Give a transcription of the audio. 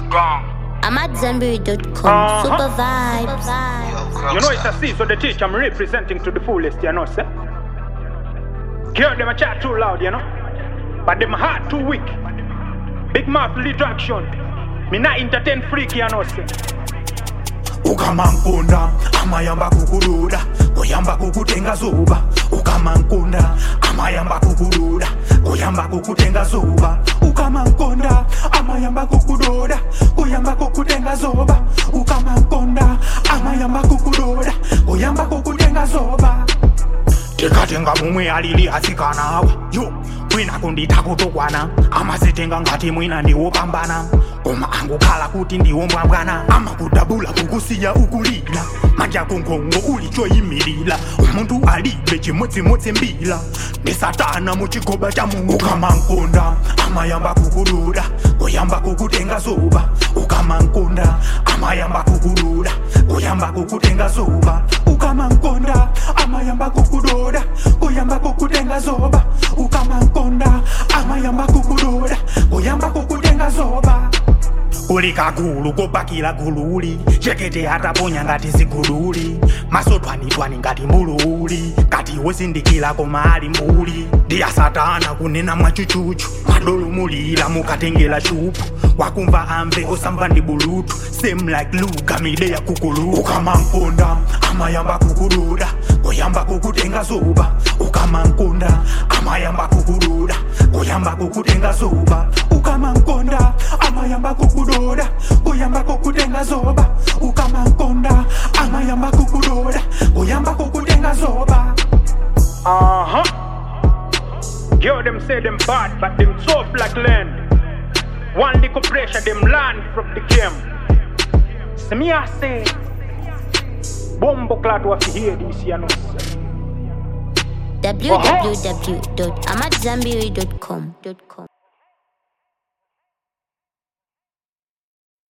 I'm at Zenberry.com. Uh-huh. Super vibes. You know it's a C, so the teacher I'm representing to the fullest, you know, sir. Hear them a chat too loud, you know. But them heart too weak. Big mouth little action. Me not entertain freak, you know, sir. ukamankunda amayamba kukududa kuyamba kukutenga zuba ukamankunda amayamba kukududa kuyamba kukutenga zuba ukamankunda amayamba kukududa kuyamba kukutenga zuba ukamankunda amayamba kukududa kuyamba kukutenga zuba tikatenga mumwe alili asikanawa yo mwina kunditha kutokwana amazitenga ngati mwina ndiwopambana koma angukhala kuti ndiwombwambwana amakudabula kukusiya ukulila manja kungongo uli choyimilira umuntu alibe chimodzimodzi mbila ndi satana muchigoba cha mungu ukamankunda amayamba kukududa kuyamba kukutenga zuba ukamankunda amayamba kukududa kuyamba kukutenga zuba ukamankunda amayamba kukudoda kuyamba kukutenga zoba ukamankunda amayamba kukudoda kuyamba kukutenga zoba uli kagulu kopakila gululi chekete ataponya ngati zigululi masotwanitwani ngati mbululi kati wosindikila koma ali mbuli ndiya satana kunena mwachuchuchu madolumulira mukatengela chupu wakumva amve osamva ndi bulutu same like luga mide ya kukulu ukamankunda amayamba kukududa kuyamba kukutenga zuba ukamankunda amayamba kukududa kuyamba kukutenga zuba ukamankunda amayamba kukudoda kuyamba kukutenga zoba ukamankunda amayamba kukudoda kuyamba kukutenga zoba Uh huh. Yo, them say them bad, but them tough like land. One little pressure, them land from the game. See me, I say, Bombo clat was hear this, you know. sir. www.amatzambiri.com.